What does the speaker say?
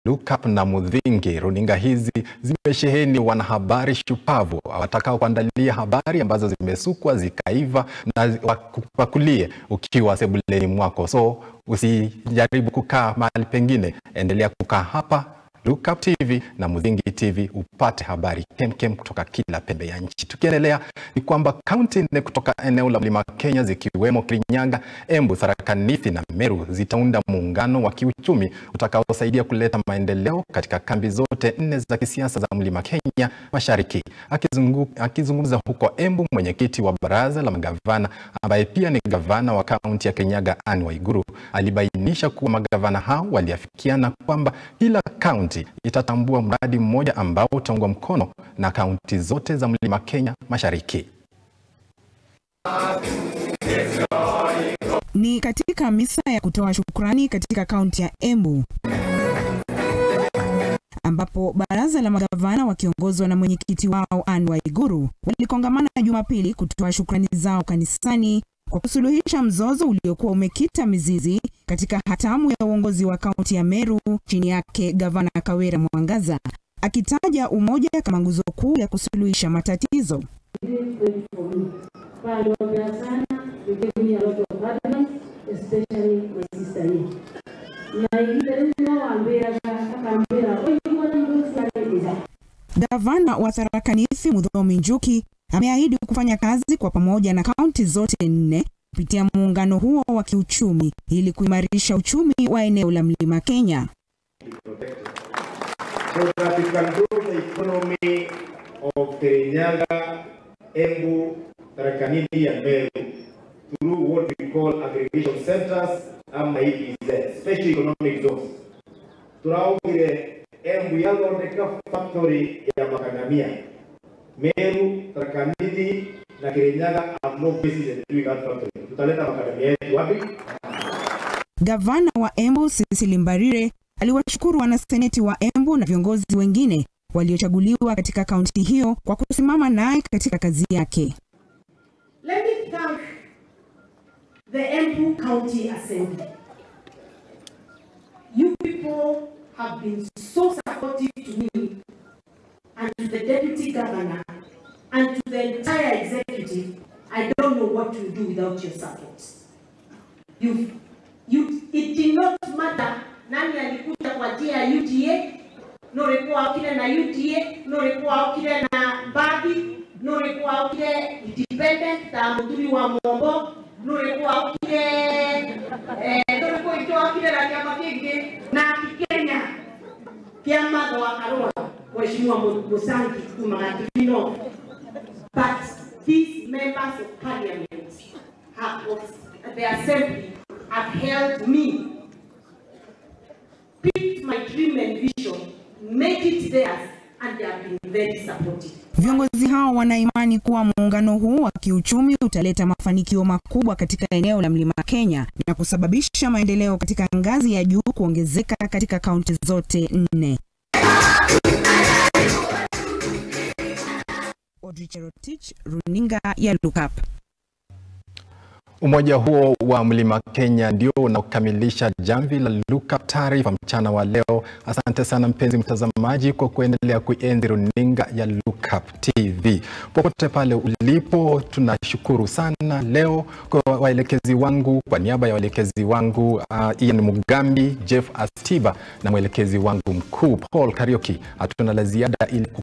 Lookup na Mudhingi. Runinga hizi zimesheheni wanahabari shupavu watakao kuandalia habari ambazo zimesukwa zikaiva na wakupakulie ukiwa sebuleni mwako. So usijaribu kukaa mahali pengine, endelea kukaa hapa Lookup TV na Mudhingi TV upate habari kemkem kutoka kila pembe ya nchi. Tukiendelea ni kwamba kaunti nne kutoka eneo la Mlima Kenya zikiwemo Kirinyaga, Embu, Tharaka Nithi na Meru zitaunda muungano wa kiuchumi utakaosaidia kuleta maendeleo katika kambi zote nne za kisiasa za Mlima Kenya Mashariki. Akizungu, akizungumza huko Embu, mwenyekiti wa baraza la magavana ambaye pia ni gavana wa kaunti ya Kirinyaga Anne Waiguru alibainisha kuwa magavana hao waliafikiana kwamba kila kaunti itatambua mradi mmoja ambao utaungwa mkono na kaunti zote za Mlima Kenya Mashariki. Ni katika misa ya kutoa shukrani katika kaunti ya Embu ambapo baraza la magavana wakiongozwa na mwenyekiti wao Anne Waiguru walikongamana Jumapili kutoa shukrani zao kanisani kwa kusuluhisha mzozo uliokuwa umekita mizizi katika hatamu ya uongozi wa kaunti ya Meru chini yake gavana Kawira Mwangaza, akitaja umoja kama nguzo kuu ya kusuluhisha matatizo. Gavana wa Tharaka Nithi Muthomi Njuki ameahidi kufanya kazi kwa pamoja na kaunti zote nne kupitia muungano huo wa kiuchumi ili kuimarisha uchumi wa eneo la Mlima Kenya. so that we can grow the economy of Kirinyaga, Embu, Tharaka Nithi and Meru through what we call aggregation centers ama EEZ, special economic zones. Turaugire Embu yathondeka factory ya makadamia. Meru, Tharaka Nithi na Kirinyaga have no basis in doing that factory. Tutaleta makadamia yetu wapi? Gavana wa Embu Cecily Mbarire aliwashukuru wanaseneti wa Embu na viongozi wengine waliochaguliwa katika kaunti hiyo kwa kusimama naye katika kazi yake. Let me thank the Embu County Assembly. You people have been so supportive to me and to the Deputy Governor and to the entire executive. I don't know what to do without your support. You, you, it did not matter nani alikuja kwa njia ya UDA, nurikuwa okire na UDA, nurikuwa okire na Mbathi, nurikuwa okire independent ta muturi wa Mombo, nurikuwa okire eh, nurikuwa ito okire na kiama kingi na Kenya kia matho wa Karua Mheshimiwa Musangi kuma Gatiri North. But these members of parliament have, the assembly have held me picked my dream and vision, make it theirs, and they have been very supportive. Viongozi hao wana imani kuwa muungano huu wa kiuchumi utaleta mafanikio makubwa katika eneo la Mlima Kenya na kusababisha maendeleo katika ngazi ya juu kuongezeka katika kaunti zote nne. Audrey Cherotich, runinga ya Lookup. Umoja huo wa Mlima Kenya ndio unaokamilisha jamvi la Lookup taarifa mchana wa leo. Asante sana mpenzi mtazamaji kwa kuendelea kuenzi runinga ya Lookup TV popote pale ulipo. Tunashukuru sana leo kwa waelekezi wangu, kwa niaba ya waelekezi wangu uh, Ian Mugambi, Jeff Astiba na mwelekezi wangu mkuu Paul Karioki. Hatuna la ziada ili